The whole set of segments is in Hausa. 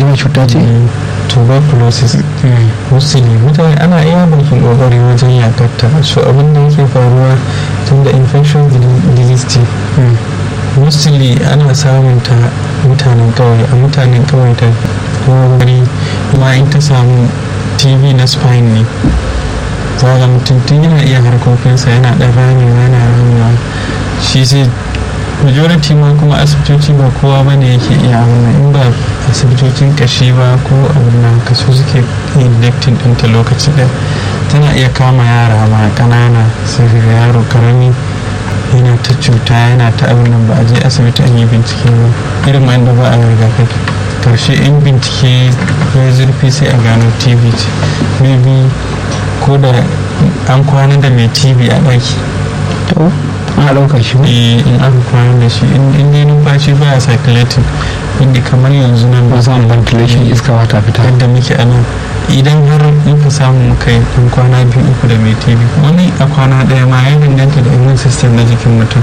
mai cuta ce tuberculosis mostly mutane ana iya bakin kokari wajen yakatta so abin da yake faruwa tun da infection disease ce mostly ana samun ta mutanen kawai a mutanen kawai ta kokari kuma in ta samu tv na spine ne zaga mutum tun yana iya harkokinsa yana ɗan ramewa yana ramewa shi sai majority ma kuma asibitoci ba kowa ba ne yake iya wannan in ba asibitocin kashi ba ko abin nan kaso suke injecting ɗinta lokaci ɗaya tana iya kama yara ma ƙanana sai ga yaro karami yana ta cuta yana ta abin nan ba a je asibiti an yi bincike ba irin ma inda ba a rigakafi karshe in bincike ya zurfi sai a gano tv ce maybe ko da an kwana da mai tv a ɗaki to ana ɗaukar shi in aka kwana da shi in dai numfashi baya circulating inda kamar yanzu nan ba samun ventilation iska wata fita yadda muke a nan idan har muka samu muka yi ɗan kwana biyu uku da mai tv wani a kwana ɗaya ma ya danganta da immune system na jikin mutum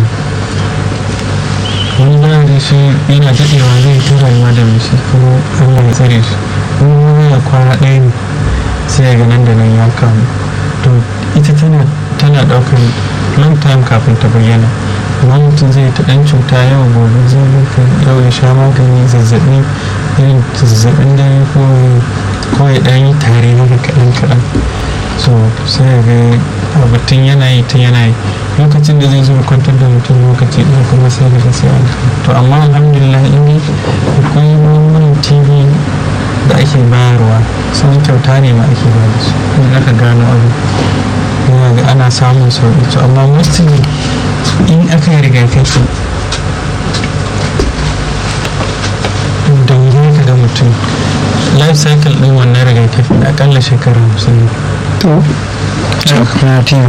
wani za da shi yana daɗewa zai ta rayuwa da mai shi kuma allah ya tsare shi wani ya kwana ɗaya ne sai ga nan da nan ya kamu to ita tana tana ɗaukar long time kafin ta bayyana amma mutum zai ta ɗan cuta yau gobe zai yau ya sha magani zazzaɓi irin zazzaɓin dare ko ko ya ɗan yi tare haka kaɗan kaɗan so sai ya ga abatun yana yi ta yana yi lokacin da zai zo kwantar da mutum lokaci ɗaya kuma sai daga sai an to amma alhamdulillah in dai akwai magungunan tv da ake bayarwa sun kyauta ne ma ake ba da su in aka gano abu yana ga ana samun sauƙi to amma mostly in aka yi rigakafi da wuri ka ga mutum life cycle ɗin wannan rigakafi da akalla shekara hamsin to na team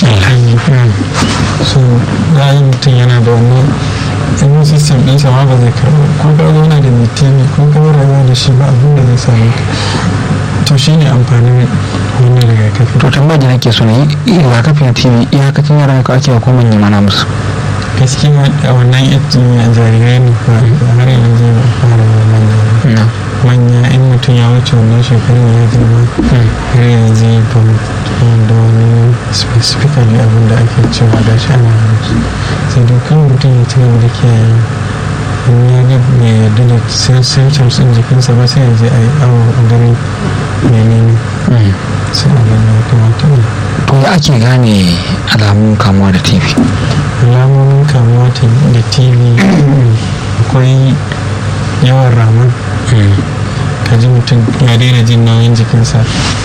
so za mutum yana da wannan immune system ɗinsa ma ba zai karɓa ko ka zauna da mitini ko ka rayuwa da shi ba abin da zai same ka to shi ne amfanin wannan rigakafi to tambayar da nake so ne rigakafin tv iyakacin yaran ka ake ko manyan mana musu gaskiya a wannan yakin a jarirai ne ba har yanzu ba fara manya manya in mutum ya wuce wannan shekarun ya girma har yanzu ba da wani specifically abin da ake cewa da shi ana musu sai dai kan mutum ya ci gaba da kiyaye in ya ga bai yarda da symptoms din jikinsa ba sai ya je a yi awo a gani menene sai a gani ya kamata ne to ya ake gane alamun kamuwa da tv alamomin kamuwa da tv akwai yawan raman ka ji mutum ya daina jin nauyin jikinsa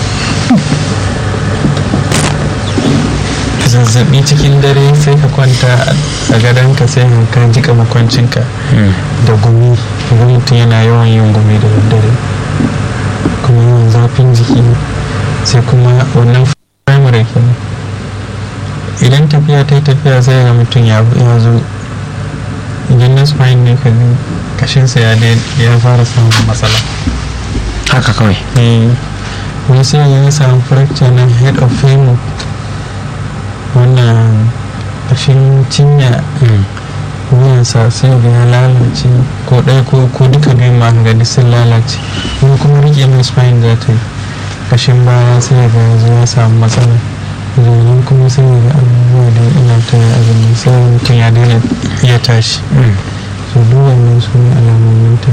zazzabi cikin dare sai ka kwanta a gadonka sai ka jika makwancinka da gumi ga mutum yana yawan yin gumi da daddare kuma yawan zafin jiki sai kuma wannan primary kenan idan tafiya ta yi tafiya sai ga mutum ya zo idan na spine ne ka kashinsa ya ya fara samun matsala haka kawai wani sai ya samu fracture na head of femur wannan kashin cinya wuyansa sai ga ya lalace ko ɗaya ko duka biyun ma ga sun lalace wani kuma rike mai spine za ta yi kashin baya sai ga yanzu ya samu matsala domin kuma sai ga abubuwa da ina ta yi abin da sai mutum ya daina iya tashi so duk wannan su ne alamomin ta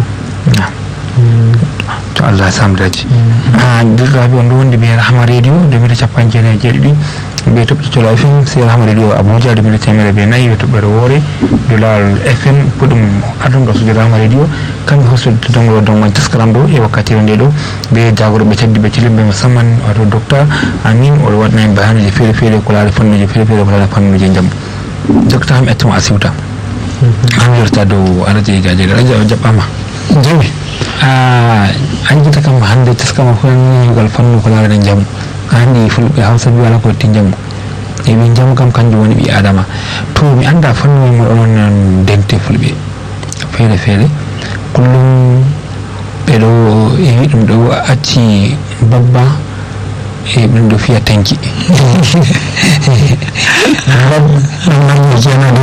to Allah ya samu dace a duk rabi wanda wanda bai rahama rediyo da bai da capan kenan jirgi bai taɓa to lafin sai rahama rediyo abuja da bai da tamira bai nayi bai taɓa wore dolar fm kudin adon da su da rahama rediyo kan hosu da don don wani taskaran do e wakkati wanda do bai jagoro bai taddi bai cilin bai musamman wato dokta amin wani wannan bayani da fere fere kula da fannin da fere fere kula da fannin da jam dokta ham etum asibuta an yarta do alaje gaje da raja jabama jami an ji ta kan hande ta suka makon yugal fannu kula da jamu hande fulɓe hausa biyu ala kotin jamu e min jamu kam kanjum woni ɓi adama to mi anda fannu mo ɗon dente fulɓe feere feere kullum ɓeɗo ewi ɗum ɗo acci babba e ɗum ɗo fiya tanki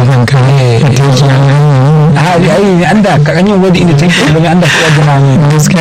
ayi mi anda kañum waɗi inde tanki ɗo mi anda ko waddinami